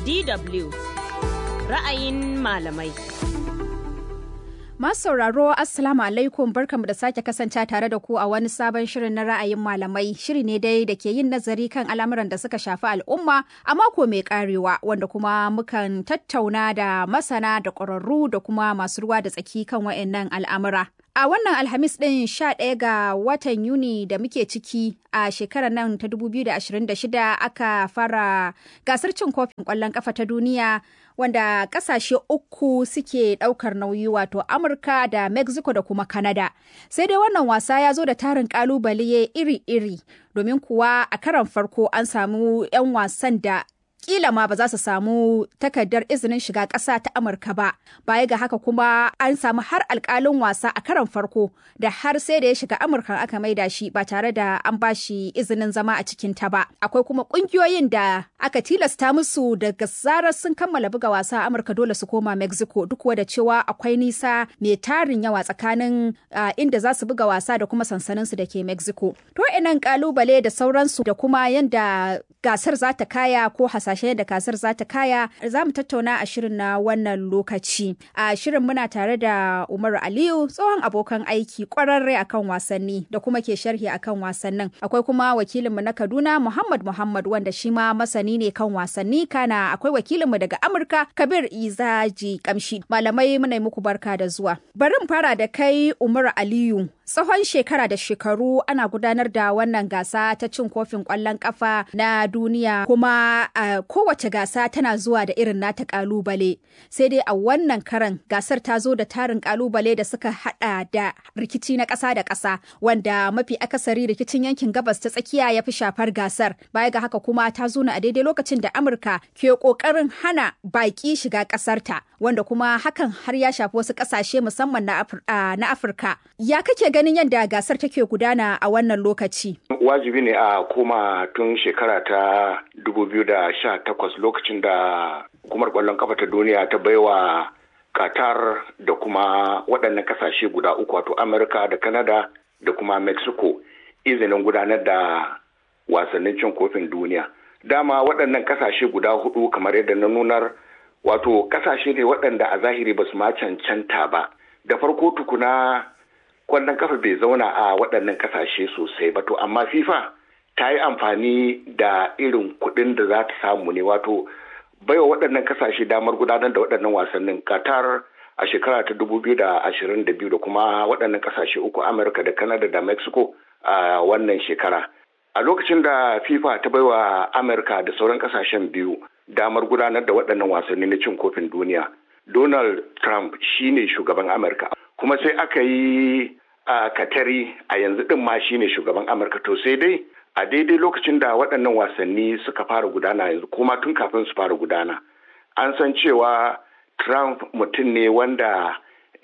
DW ra'ayin malamai. Masu sauraro Assalamu alaikum barkamu da sake kasance tare da ku a wani sabon shirin na ra'ayin malamai shiri ne dai da ke yin nazari kan al'amuran da suka shafi al'umma a mako mai karewa wanda kuma mukan tattauna da masana da ƙwararru da kuma masu ruwa da tsaki kan wa'annan al'amura. A wannan Alhamis ɗin 11 ga watan Yuni da muke ciki a shekarar nan ta 2026 aka fara gasar cin kofin ƙwallon ƙafa ta duniya wanda ƙasashe uku suke ɗaukar nauyi wato Amurka da Mexico da kuma Canada. Sai dai wannan wasa ya zo da tarin ƙalubale iri-iri domin kuwa a karan farko an samu 'yan wasan da kila ma ba za su samu takardar izinin shiga ƙasa ta Amurka ba. Baya ga haka kuma an samu har alƙalin wasa a karon farko da har sai da ya shiga Amurka aka maida shi ba tare da an ba shi izinin zama a cikin ta ba. Akwai kuma ƙungiyoyin da aka tilasta musu daga zarar sun kammala buga wasa a Amurka dole su koma Mexico duk da cewa akwai nisa mai tarin yawa tsakanin inda za su buga wasa da kuma sansanin su da ke Mexico. To inan kalubale da sauransu da kuma yanda gasar za ta kaya ko hasa hasashe da kasar za ta kaya za mu tattauna a shirin na wannan lokaci a shirin muna tare da umaru aliyu tsohon abokan aiki kwararre akan wasanni da kuma ke sharhi akan wasannin akwai kuma wakilinmu na kaduna muhammad muhammad wanda shi ma masani ne kan wasanni kana akwai wakilinmu daga amurka kabir izaji kamshi malamai muna muku barka da zuwa bari mu fara da kai umaru aliyu tsawon shekara da shekaru ana gudanar da wannan gasa ta cin kofin kwallon kafa na duniya kuma a kowace gasa tana zuwa da irin nata kalubale sai dai a wannan karan gasar ta zo da tarin kalubale da suka hada da rikici na ƙasa da ƙasa wanda mafi akasari rikicin yankin gabas ta tsakiya ya fi shafar gasar baya ga haka kuma ta zo a daidai lokacin da amurka ke kokarin hana baki shiga ƙasarta wanda kuma hakan har ya shafi wasu ƙasashe musamman na afirka ya kake ganin yadda gasar take gudana a wannan lokaci wajibi ne a koma tun shekara ta 2018 lokacin da hukumar kwallon kafa ta duniya ta baiwa qatar da kuma waɗannan kasashe guda uku wato amurka da canada da kuma mexico izinin gudanar da wasannin cin kofin duniya dama waɗannan kasashe guda hudu kamar yadda na nunar wato kasashe ne waɗanda a zahiri ba su ma cancanta ba da farko tukuna kwallon kafa bai zauna a waɗannan kasashe sosai ba to amma fifa ta yi amfani da irin kuɗin da za ta samu ne wato baiwa waɗannan kasashe damar gudanar da waɗannan wasannin qatar a shekara ta dubu biyu da ashirin da biyu da kuma waɗannan kasashe uku amurka da canada da mexico a wannan shekara a lokacin da fifa ta baiwa amurka da sauran kasashen biyu damar gudanar da waɗannan wasanni na cin kofin duniya donald trump shine shugaban amurka kuma sai aka yi a katari a yanzu din ma shine shugaban amurka to sai dai a daidai lokacin da waɗannan wasanni suka fara gudana yanzu kuma tun kafin su fara gudana an san cewa trump mutum ne wanda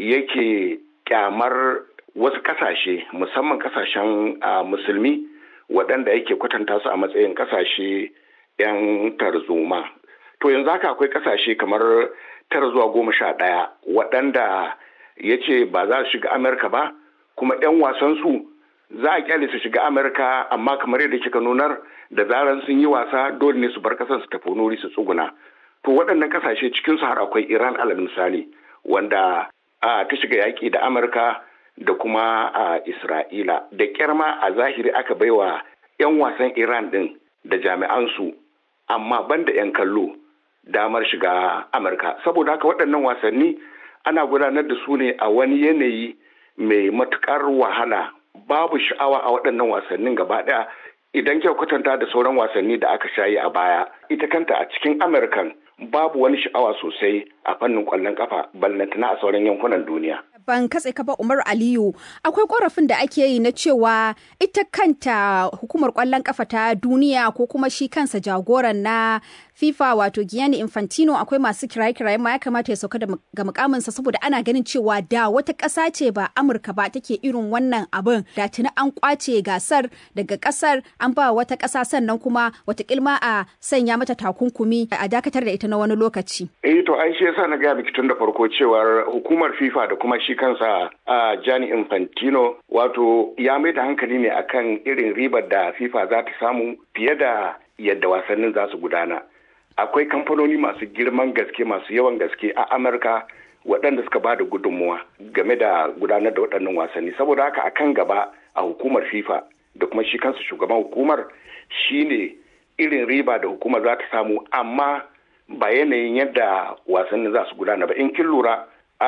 yake kyamar wasu kasashe musamman kasashen musulmi waɗanda yake kwatanta su a matsayin kasashe 'yan tarzoma to yanzu haka akwai kasashe kamar tara zuwa goma sha ɗaya waɗanda ya ce ba za su shiga amurka ba kuma 'yan wasansu za a kyale su shiga amurka amma kamar yadda kika nunar da zaran sun yi wasa dole ne su bar kasan su tafi nuri su tsuguna to waɗannan kasashe cikin su har akwai iran alal misali wanda a ta shiga yaƙi da amurka da kuma a isra'ila da kyarma a zahiri aka baiwa 'yan wasan iran din da jami'ansu amma banda 'yan kallo damar shiga amurka saboda haka waɗannan wasanni ana gudanar da su ne a wani yanayi mai matukar wahala babu sha'awa a waɗannan wasannin gaba ɗaya idan kyau kwatanta da sauran wasanni da aka shayi a baya ita kanta a cikin amurkan babu wani sha'awa sosai a fannin ƙwallon kafa ballantana a sauran yankunan duniya ban katse ka ba Umar Aliyu akwai korafin da ake yi na cewa ita kanta hukumar kwallon kafa ta duniya ko kuma shi kansa jagoran na FIFA wato Gianni Infantino akwai masu kiraye-kiraye ma ya kamata ya sauka ga mukaminsa saboda ana ganin cewa da wata ƙasa ce ba Amurka ba take irin wannan abin da tuni an kwace gasar daga ƙasar an ba wata ƙasa sannan kuma wata kilma a sanya mata takunkumi a dakatar da ita na wani lokaci. Eh to ai shi yasa na gaya miki tun da farko cewar hukumar FIFA da kuma shi kansa a Gianni Infantino wato ya mai da hankali ne akan irin ribar da FIFA za ta samu fiye da yadda wasannin za su gudana. akwai kamfanoni masu girman gaske masu yawan gaske a amurka waɗanda suka ba da gudunmuwa game da gudanar da waɗannan wasanni saboda haka a kan gaba a hukumar fifa da kuma shi kansu shugaban hukumar shine irin riba da hukumar za ta samu amma ba yanayin yadda wasannin za su gudana ba in kin lura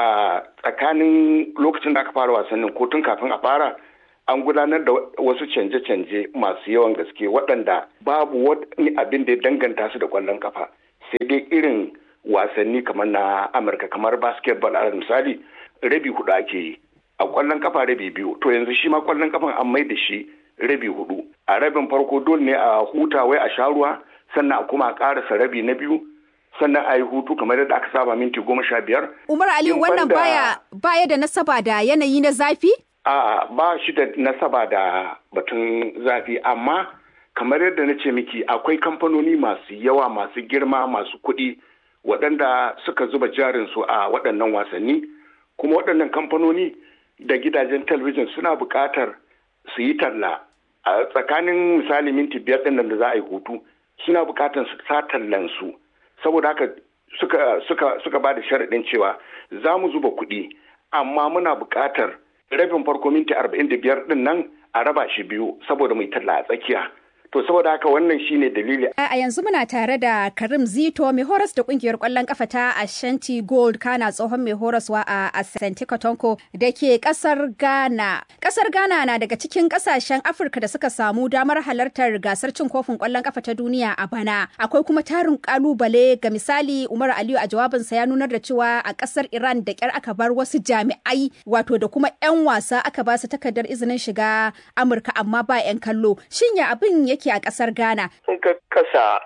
a tsakanin lokacin da aka fara wasannin ko tun kafin a fara an gudanar da wasu canje-canje masu yawan gaske waɗanda babu wani abin da ya danganta su da ƙwallon kafa sai dai irin wasanni kamar na amurka kamar basketball a misali rabi hudu ake yi a ƙwallon kafa rabi biyu to yanzu shi ma ƙwallon kafan an mai da shi rabi hudu a rabin farko dole ne a huta wai a sha ruwa sannan a kuma a ƙarasa rabi na biyu sannan a yi hutu kamar yadda aka saba minti goma sha biyar. Umar Aliyu wannan baya baya da nasaba da yanayi na zafi? A'a ba shi da nasaba da batun zafi amma kamar yadda na ce miki akwai kamfanoni masu yawa masu girma masu kuɗi waɗanda suka zuba jarinsu a waɗannan wasanni kuma waɗannan kamfanoni da gidajen talabijin suna buƙatar su yi talla a tsakanin misali minti biyar ɗin da za a yi hutu suna buƙatar su sa tallansu saboda haka suka suka suka ba da sharaɗin cewa za mu zuba kuɗi amma muna buƙatar rabin farko minti arba'in da biyar ɗin nan a raba shi biyu saboda mai talla a tsakiya to saboda haka wannan shine dalili a yanzu muna tare da karim zito mai horas da kungiyar kwallon kafa ta ashanti gold kana tsohon mai horaswa a asante kotonko da ke kasar ghana kasar ghana na daga cikin kasashen afirka da suka samu damar halartar gasar cin kofin kwallon kafa ta duniya a bana akwai kuma tarin kalubale ga misali umar aliyu a jawabinsa ya nunar da cewa a kasar iran da kyar aka bar wasu jami'ai wato da kuma 'yan wasa aka ba su takardar izinin shiga amurka amma ba 'yan kallo shin ya abin yake a ƙasar Ghana. Sun ka kasa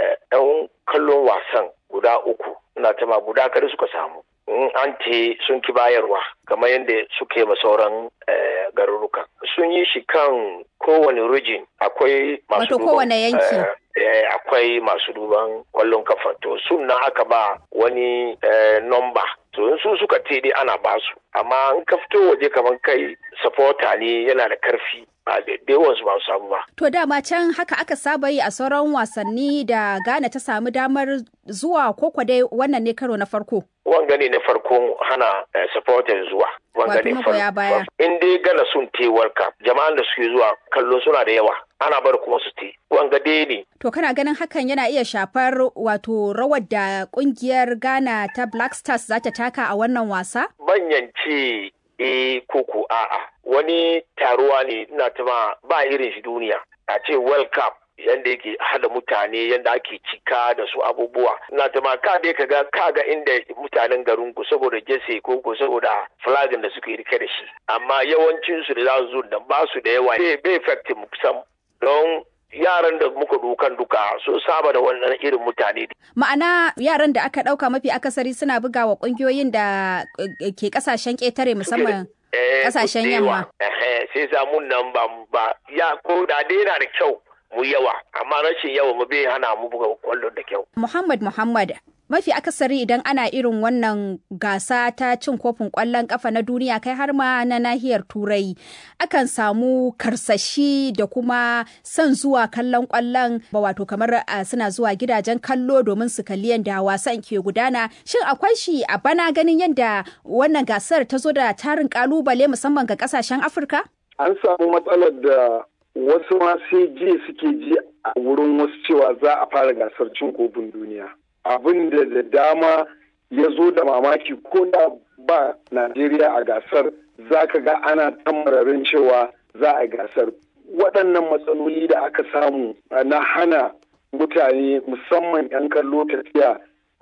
ɗan kallon wasan guda uku, na tama guda kada suka samu. In an te sun ki bayarwa, kamar yadda suke ma sauran garuruka. Sun yi shi kan kowane rijin akwai masu Wato kowane yanki. akwai masu duban kwallon kafa to sun na aka ba wani nomba to in su suka te dai ana basu amma in ka fito waje kamar kai supporter ne yana da karfi ba da yawansu ba su samu ba. To dama can haka aka saba yi a sauran wasanni da Ghana ta samu damar zuwa ko dai wannan ne karo na farko. Wanga ne na farko hana supporters zuwa. Wanga ne farko. In dai Ghana sun te World Cup jama'an da suke zuwa kallo suna da yawa. Ana bar kuma su te. Wanga dai ne. To kana ganin hakan yana iya shafar wato rawar da kungiyar Ghana ta Black Stars za ta taka a wannan wasa? Banyance eh koko a'a wani taruwa ne ina tuma ba irin shi duniya a ce world cup yanda yake hada mutane yanda ake cika da su abubuwa ina tuma ka dai ka ga ka ga inda mutanen garin ku saboda jese ko ko saboda flagin da suke rike da shi amma yawancin su da za su zo da ba su da yawa bai bai effect mu sam don yaran da muka dukan duka sun saba da wannan irin mutane. Ma'ana yaran da aka ɗauka mafi akasari suna buga wa ƙungiyoyin da ke ƙasashen ƙetare musamman ƙasashen yamma. Sai samun nan ba ya ko da dai yana da kyau mu yawa amma rashin yawa mu bai hana mu buga kwallon da kyau. Muhammad Muhammad mafi akasari idan ana irin wannan gasa ta cin kofin kwallon kafa na duniya kai har ma na nahiyar turai akan samu karsashi da kuma son zuwa kallon kwallon ba wato kamar suna zuwa gidajen kallo domin su kalli yadda wasan ke gudana shin akwai shi a bana ganin yadda wannan gasar ta zo da tarin kalubale musamman ga kasashen afirka an samu matsalar da wasu ma sai ji suke ji a wurin wasu cewa za a fara gasar cin kofin duniya abin da da dama ya zo da mamaki ko da ba Najeriya a gasar za ka ga ana tamararin cewa za a gasar. Waɗannan matsaloli da aka samu na hana mutane musamman 'yan kallo tafiya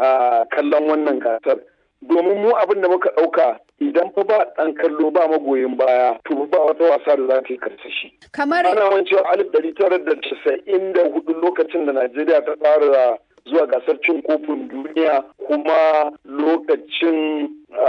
a kallon wannan gasar. Domin mu abin da muka ɗauka idan fa ba ɗan kallo ba magoyin baya to ba wata wasa da za ta yi karsashi. Kamar ana wancewa alif ɗari tara da casa'in da hudu lokacin da Najeriya ta fara zuwa gasar cin kofin duniya kuma lokacin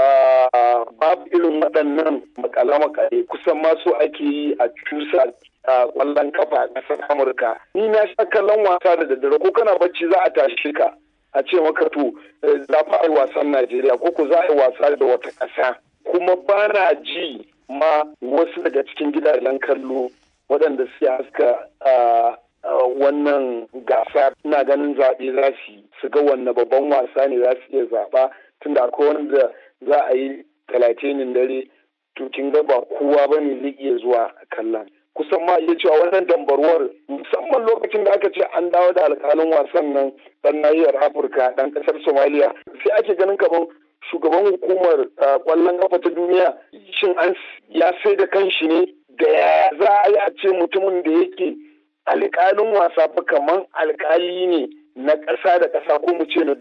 babu irin waɗannan makale-makale kusan masu ake yi a cusa a ƙwallon kafa a ƙasar amurka ni na sha kallon wasa da daddare ko kana bacci za a tashi ka a ce maka to za fa a yi wasan najeriya ko ko za a yi wasa da wata ƙasa kuma ba na ji ma wasu daga cikin gidajen kallo waɗanda suke haska wannan gasa ina ganin zaɓe za su yi su ga wanne babban wasa ne za su iya zaɓa tunda akwai wanda za a yi talatinin dare to kin ga ba kowa ba ne zai iya zuwa kallon kusan ma iya cewa wannan dambarwar musamman lokacin da aka ce an dawo da alkalin wasan nan dan nahiyar afirka dan kasar somaliya sai ake ganin kamar shugaban hukumar kwallon kafa ta duniya shin an ya sai da kanshi ne da ya za a yi a ce mutumin da yake alkalin wasa fa kamar alkali ne na ƙasa da ƙasa ko mu ce na